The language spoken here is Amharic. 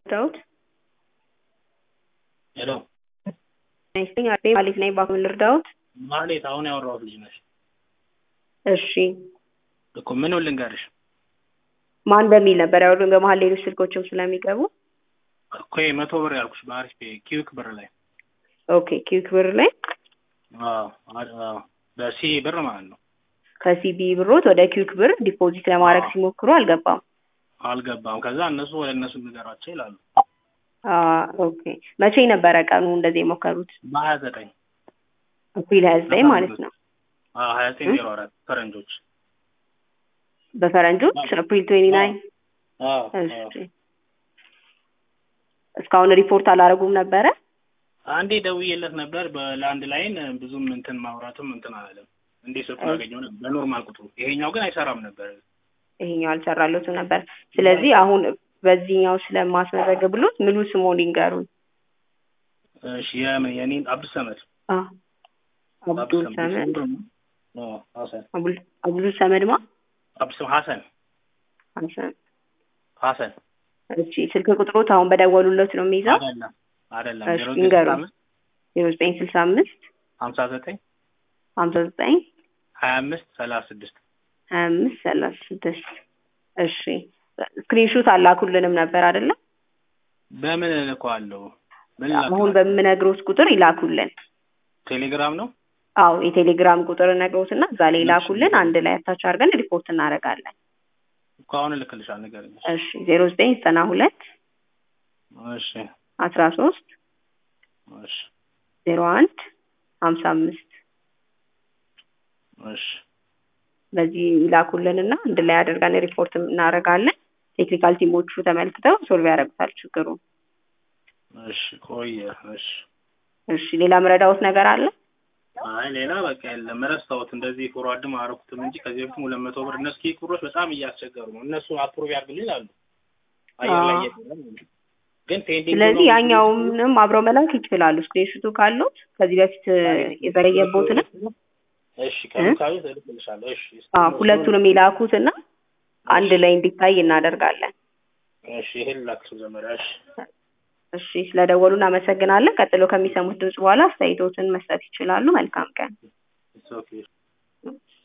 ዳውድ ሄሎ ነኝ አቤ ማሌት ነኝ በአሁን ልርዳውት ማሌት አሁን ያወራሁት ልጅ ነሽ እሺ እኮ ምን ልንገርሽ ማን በሚል ነበር ያወሩን በመሀል ሌሎች ስልኮችም ስለሚገቡ እኮ መቶ ብር ያልኩሽ በአሪፍ ኪዊክ ብር ላይ ኦኬ ኪዊክ ብር ላይ አዎ አዎ በሲ ብር ማለት ነው ከሲቢ ብሮት ወደ ኪዊክ ብር ዲፖዚት ለማድረግ አዎ። ሲሞክሩ አልገባም አልገባም ከዛ እነሱ ወደ እነሱ ንገሯቸው ይላሉ አ ኦኬ መቼ ነበረ ቀኑ እንደዚህ የሞከሩት በሀያ ዘጠኝ አፕሪል ሀያ ዘጠኝ ማለት ነው ሀያ ዘጠኝ ዜሮ አራት ፈረንጆች በፈረንጆች አፕሪል ትዌንቲ ናይን አዎ አዎ እሺ እስካሁን ሪፖርት አላደረጉም ነበረ አንዴ ደውዬለት ነበር በላንድ ላይን ብዙም እንትን ማውራትም እንትን አላለም እንዴ ስልኩን አገኘው ነበር በኖርማል ቁጥሩ ይሄኛው ግን አይሰራም ነበር ይሄኛው አልሰራለትም ነበር ስለዚህ አሁን በዚህኛው ስለማስመዘግብሎት ሙሉ ስሞን ይንገሩን እሺ የምን የኔን አብዱል ሰመድ አ አብዱል ሰመድ አዎ ሀሰን አቡል- አብዱል ሰመድ ማ አብዱል ሰመድ ሀሰን ሀሰን ሀሰን እሺ ስልክ ቁጥሮት አሁን በደወሉለት ነው የሚይዘው አይደለም አይደለም እሺ ዜሮ ይንገሩ። ዘጠኝ አምስት ዜሮ ዘጠኝ ስልሳ አምስት ሀምሳ ዘጠኝ ሀምሳ ዘጠኝ ሀያ አምስት ሰላሳ ስድስት ሀያ አምስት ሰላሳ ስድስት እሺ ስክሪንሹት አላኩልንም ነበር አይደለም በምን እልከዋለሁ ምን አሁን ላክ በምነግሮት ቁጥር ይላኩልን ቴሌግራም ነው አዎ የቴሌግራም ቁጥር ነግሮትና እዛ ላይ ይላኩልን አንድ ላይ አታች አድርገን ሪፖርት እናደርጋለን እኮ አሁን እልክልሻለሁ ንገረኝ እሺ ዜሮ ዘጠኝ ዘጠና ሁለት እሺ አስራ ሶስት እሺ ዜሮ አንድ ሀምሳ አምስት እሺ በዚህ ይላኩልንና አንድ ላይ አድርገን ሪፖርት እናደርጋለን ቴክኒካል ቲሞቹ ተመልክተው ሶልቭ ያደርጉታል ችግሩ እሺ ቆየ እሺ እሺ ሌላ ምረዳውት ነገር አለ አይ ሌላ በቃ የለም ረስታውት እንደዚህ ፎርዋርድም አረኩትም እንጂ ከዚህ በፊትም ሁለት መቶ ብር እነሱ ኪክ ብሮች በጣም እያስቸገሩ ነው እነሱ አፕሩቭ ያድርግልኝ ይላሉ አየር ላይ አዎ። እየቀረ ነው። ግን ፔንዲንግ ስለዚህ ያኛውንም አብረው መላክ ይችላሉ ስክሪንሹቱ ካሉት ከዚህ በፊት የዘገየቦትንም እሺ ከሉካዊ እልክልሻለሁ እሺ አዎ ሁለቱንም ይላኩትና አንድ ላይ እንዲታይ እናደርጋለን እሺ ይሄን ላክሱ መጀመሪያ እሺ እሺ ስለደወሉ እናመሰግናለን ቀጥሎ ከሚሰሙት ድምጽ በኋላ አስተያየቶትን መስጠት ይችላሉ መልካም ቀን ኢትስ ኦኬ